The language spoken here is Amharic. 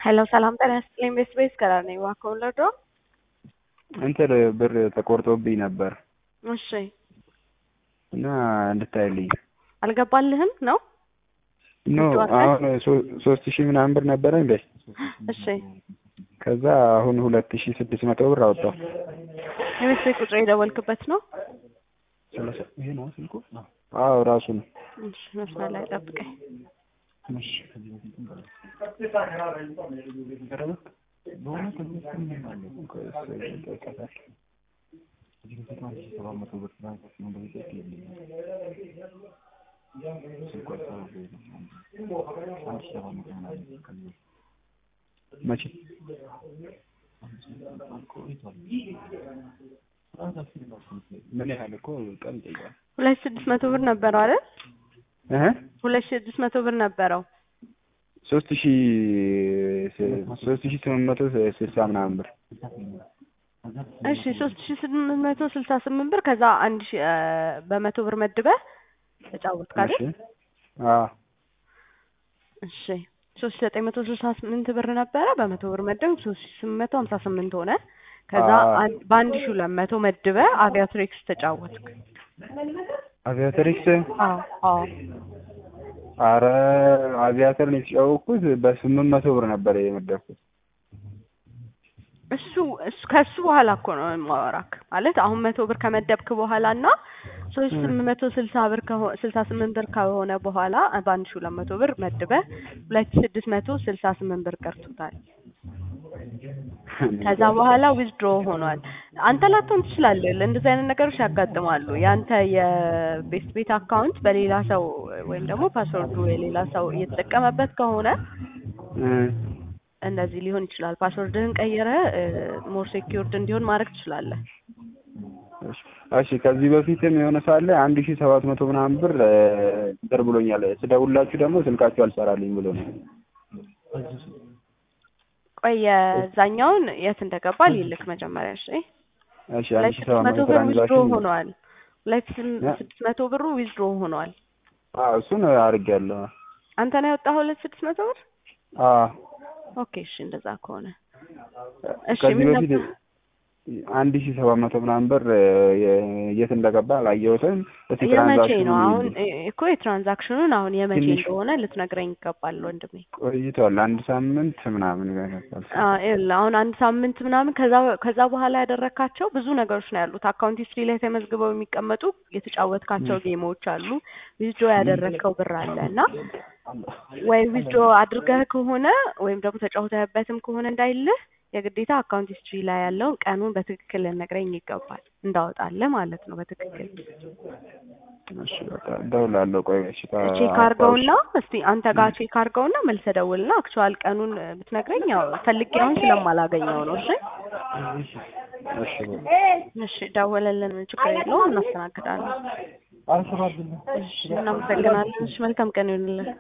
ሄሎ ሰላም ጤና ይስጥልኝ። ቤት ቤት ከራር ነኝ። እባክዎን ልርዶ? እንትን ብር ተቆርጦብኝ ነበር እሺ እና እንድታይልኝ አልገባልህም ነው? ኖ ጨዋታ? አሁን ሶ- ሶስት ሺህ ምናምን ብር ነበረ እንዴ እሺ ከዛ አሁን ሁለት ሺህ ስድስት መቶ ብር አወጣሁ የቤት ቤት ቁጥር የደወልክበት ነው? ሰላሳ- ይሄ ነው ስልኩ አዎ ራሱ ነው እሺ መስመር ላይ ጠብቀኝ። እሺ መቼ ምን ያህል እኮ ቀን ይጠይቃል ሁለት ስድስት መቶ ብር ነበረው አይደል? እህ ሁለት ስድስት መቶ ብር ነበረው። ሶስት ሺህ ሶስት ሺህ ስምንት መቶ ስልሳ ምናምን ብር እሺ ሶስት ሺ ስምንት መቶ ስልሳ ስምንት ብር ከዛ አንድ ሺ እ በመቶ ብር መድበህ ተጫወትክ አይደል? እሺ አዎ እሺ ሶስት ሺ ዘጠኝ መቶ ስልሳ ስምንት ብር ነበረ በመቶ ብር መደብ ሶስት ሺ ስምንት መቶ ሀምሳ ስምንት ሆነ። ከዛ አዎ። አን- በአንድ ሺ ሁለት መቶ መድበህ አቪያትሪክስ ተጫወትክ። አቪያተሪክስ አዎ አዎ አረ አቪያተር ነው የተጫወቅኩት በስምንት መቶ ብር ነበር የመደብኩት እሱ እሱ ከሱ በኋላ እኮ ነው የማወራክ ማለት አሁን መቶ ብር ከመደብክ በኋላ እና ሶስት ስምንት መቶ ስልሳ ብር ከሆ ስልሳ ስምንት ብር ከሆነ በኋላ በአንድ ሺ ሁለት መቶ ብር መድበህ ሁለት ሺ ስድስት መቶ ስልሳ ስምንት ብር ቀርቶታል። ከዛ በኋላ ዊዝድሮ ሆኗል። አንተ ላትሆን ትችላለህ። እንደዚህ አይነት ነገሮች ያጋጥማሉ። ያንተ የቤስት ቤት አካውንት በሌላ ሰው ወይም ደግሞ ፓስወርዱ የሌላ ሰው እየተጠቀመበት ከሆነ እ እንደዚህ ሊሆን ይችላል። ፓስወርድህን ቀይረህ ሞር ሴኪዩርድ እንዲሆን ማድረግ ትችላለህ። እሺ እሺ ከዚህ በፊትም የሆነ ሳለ አንድ ሺህ ሰባት መቶ ምናምን ብር እ እንትን ብሎኛል ስደውላችሁ ደግሞ ስልካችሁ አልሰራልኝ ብሎ ነው ቆይ የዛኛውን የት እንደገባ ሊልክ መጀመሪያ እሺ። እሺ አንድ ሁለት ሺህ ስድስት ሰባት መቶ መቶ ብር ዊዝድሮ ትራንዛክሽን ሆኗል። ሁለት ስም- ያ- ስድስት መቶ ብሩ ዊዝድሮ ሆኗል። አዎ እሱን አድርጌያለሁ አንተ ነው ያወጣኸው ሁለት ስድስት መቶ ብር? አዎ ኦኬ እሺ፣ እንደዛ ከሆነ እሺ ከዚህ ምን በፊት ነበር? አንድ ሺህ ሰባት መቶ ምናምን ብር እ የ- የት እንደገባ አላየሁትም እስቲ የመቼ ትራንዛክሽኑ ነው አሁን ይልኝ። እ- እኮ የትራንዛክሽኑን አሁን የመቼ ትንሽ እንደሆነ ልትነግረኝ ይገባል ወንድሜ። ቆይቷል አንድ ሳምንት ምናምን ይሆናል አ ይኸውልህ አሁን አንድ ሳምንት ምናምን ከዛ ከዛ በኋላ ያደረካቸው ብዙ ነገሮች ነው ያሉት። አካውንት ሂስትሪ ላይ ተመዝግበው የሚቀመጡ የተጫወትካቸው ጌሞች አሉ። ዊዝድሮ ያደረግከው ብር አለ እና ወይ ዊዝድሮ አድርገህ ከሆነ ወይም ደግሞ ተጫውተህበትም ከሆነ እንዳይልህ የግዴታ አካውንት ሂስትሪ ላይ ያለውን ቀኑን በትክክል ልነግረኝ ይገባል እንዳወጣልህ ማለት ነው። በትክክል እሺ በቃ እደውላለሁ ቆይ እሺ ቼክ አድርገውና እስቲ አንተ ጋር ቼክ አድርገውና መልሰህ ደውልና አክቹዋል ቀኑን ብትነግረኝ ያው ፈልጌ አሁን ስለማላገኘው ነው። እሺ እሺ በቃ እሺ ደውለልን፣ ምን ችግር የለውም እናስተናግዳለን። እሺ እናመሰግናለን። እሺ መልካም ቀን ይሁንልን።